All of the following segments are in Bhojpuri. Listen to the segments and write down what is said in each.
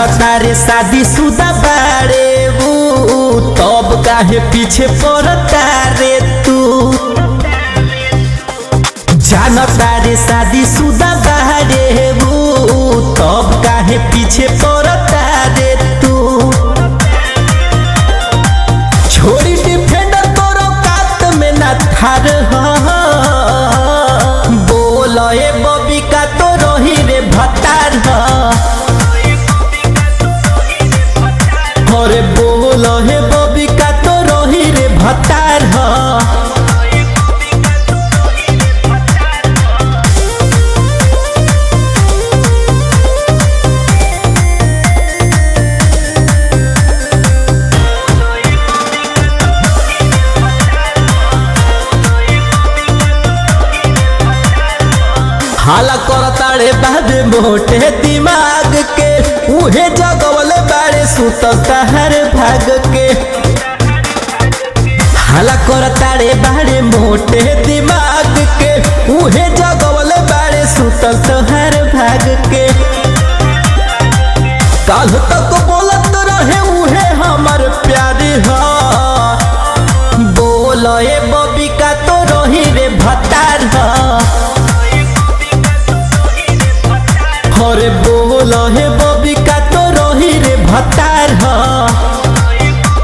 जानता रे शादी सुदा बारे ऊ तब काहे पीछे पड़ता रे तू जानता रे शादी सुदा बारे ऊ तब काहे पीछे पड़ता रे तू छोड़ी डिफेंडर तोरो कात में ना ठार बोल ए बबिका तो रही रे भतार अरे बोल हे बबिका तो रही रे भतार हाला करताड़े बाबे मोटे दिमाग के उहे जगवले बाड़े सुत कहर भाग के हाला करताड़े बाड़े मोटे दिमाग के उहे जगवले बाड़े सुत कहर भाग के काल तक बोलत रहे उहे हमर प्यारी हा बोल ए बबिका तो रही रे भतार हा अरे बोल हे बबिका तो रही रे भतार ह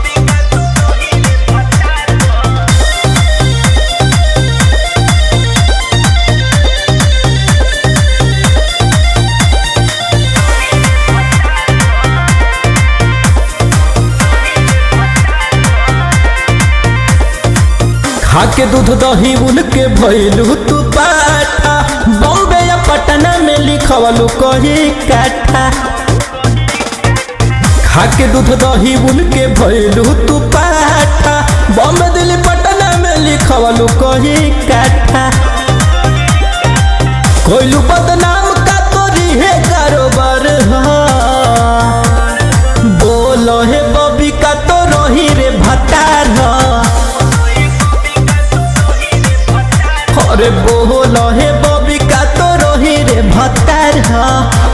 खाके दूध दही उनके भैलू तू पाठा बॉम्बे या पटना में लिखवलू कही काठा खाके दूध दही उनके भैलू तू पाठा बॉम्बे दिल्ली पटना में लिखवलू कही काठा कोइलू बदनाम का तोरी है कारोबार हा बोल हे बबिका तो रही रे भतार हा अरे बोल हे बबिका तो रही रे भतार हा